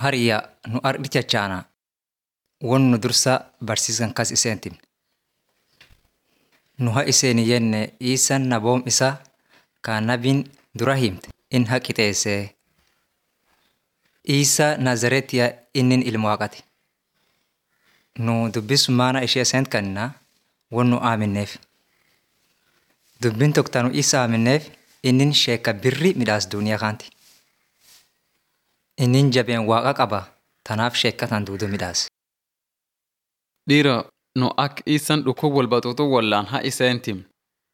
Hariyyaa nu ardhi chachaana won nu dursa barsiisan kas iseentim. Nu ha iseen jenne Iisaan naboom isaa ka nabiin dura himte in ha qixeessee. Iisaa Naazaretiyaa innin ilma waaqati. Nu dubbis maana ishee iseent kannaa won nu aaminneef. Dubbiin tokko tanu isa aaminneef innin sheeka birri midhaas duuniyaa kaanti. Innin jabeen waaqa qaba tanaaf sheekka tan duudu midhaas. Dhiira nu ak isan dhukkub wal baxuuxu wallaan ha iseentim.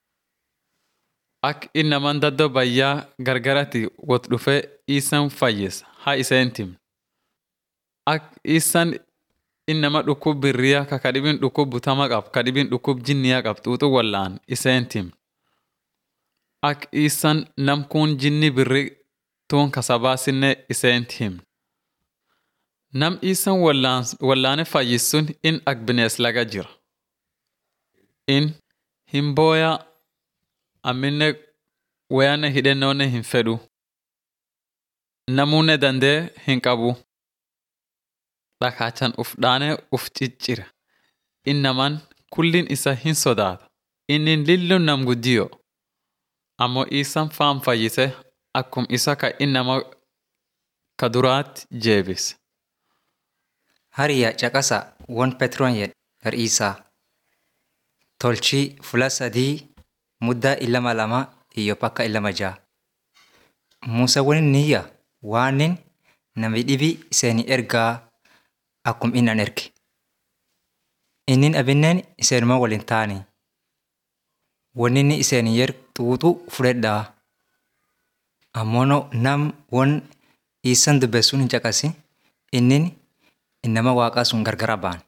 Ak innaman daddoo bayyaa gargaratti wot dhufe isan fayyis ha iseentim. Ak isan innama dhukkub birriyaa ka kadhibin dhukkub butama qab kadhibin dhukkub jinniyaa qab xuuxu wallaan iseentim. Ak isan namkuun jinni birri tuun kasabaasinne iseentim. Nam isan wallaane fayyis sun in ak binees laga jira. In hin booya amminne wayanne hidhennoonne hin fedhu. Namuunne dandee hin qabu. Dhakaachan uf dhaane uf ciccira. Innaman kullin isa hin sodaata. Innin lillun nam guddiyo. Ammoo isan faam fayyise akkum isa ka innama ka duraatti jeebise. Hariyyaa caqasa won Petroon jedhe gar Iisaa. Tolchii fula sadii muddaa illama lama iyyo pakka illama ja'a. Muusaa wani niyya waanin nami dhibi iseeni ergaa akkum innan erge. Innin abinneen iseenuma waliin taani. Wanninni iseeni yer xuuxu fudhedhaa. Ammoo nam won Iisan dubbeessuun hin caqasi innin innama waaqaa sun gargara ba'an.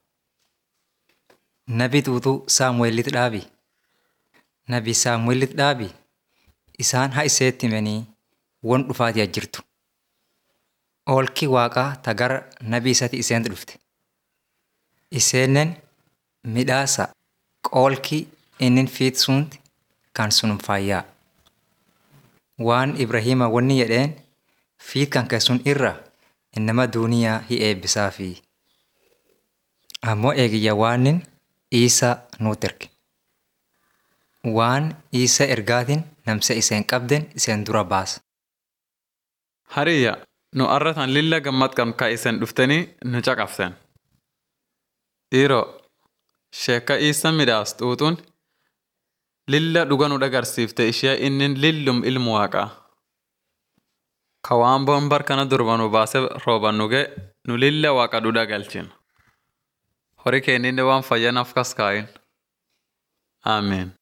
Nabi xuuxuu Saamu'eelit dhaabi. Nabi Saamu'eelit dhaabi isaan ha iseetti himanii won dhufaatiyaa jirtu. Oolki waaqaa ta gara nabi isati iseentu dhufte. Iseenen midhaasa qoolki innin fiit sunti kan sunum faayyaa. Waan Ibrahiima wanni jedheen fiit kan kee sun irra innama duuniyaa hi eebbisaafi. Ammoo eegiyya waanin Iisaa nuut erge. Waan Iisaa ergaatiin namsa iseen qabden iseen dura baasa. Hariyya nu arratan lilla gammad qabn ka isen dhuftanii nu caqaften. Dhiiroo sheeka iisan midhaas xuuxuun lilla dhuga nu dhagarsiifte ishee innin lillum ilmu waaqaa. Ka waan boonbar kana durba nu baase rooban nuge nu lilla waaqa dhudha galchin. Hori keenninne waan fayyanaaf kas kaayin. Ameen.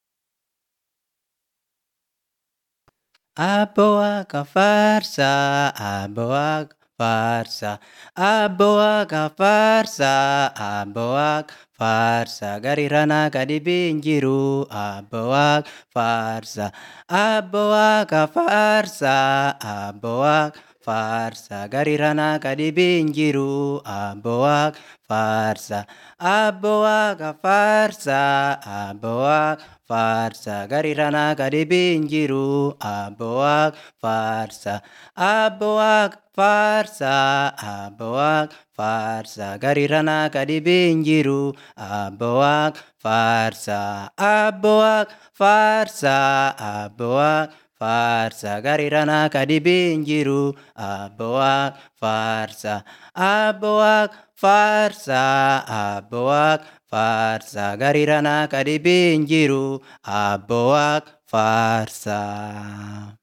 Abbo Waaqa faarsaa, Abbo Waaqa faarsaa, Abbo Waaqa faarsaa, Abbo Waaqa faarsaa. Gari ranaa gadi biin jiru, Abbo Waaqa faarsaa, Abbo Waaqa faarsaa, Abbo Waaqa faarsaa. Gari ranaa gadi biin jiru, Abbo Waaqa faarsaa, Abbo Waaqa faarsaa, Abbo Waaqa faarsaa. Gari ranaa gadi biin jiru, Abbo Waaqa faarsaa, Abbo Waaqa faarsaa, Abbo Waaqa faarsaa. Gari ranaa gadi biin jiru, Abbo Waaqa faarsaa, Abbo Waaqa faarsaa, Abbo Waaqa faarsaa. Gari ranaa gadi biin jiru, Abbo Waaqa faarsaa, Abbo Waaqa faarsaa, Abbo Waaqa faarsaa. Gari ranaa gadi biin jiru, Abbo Waaqa faarsaa.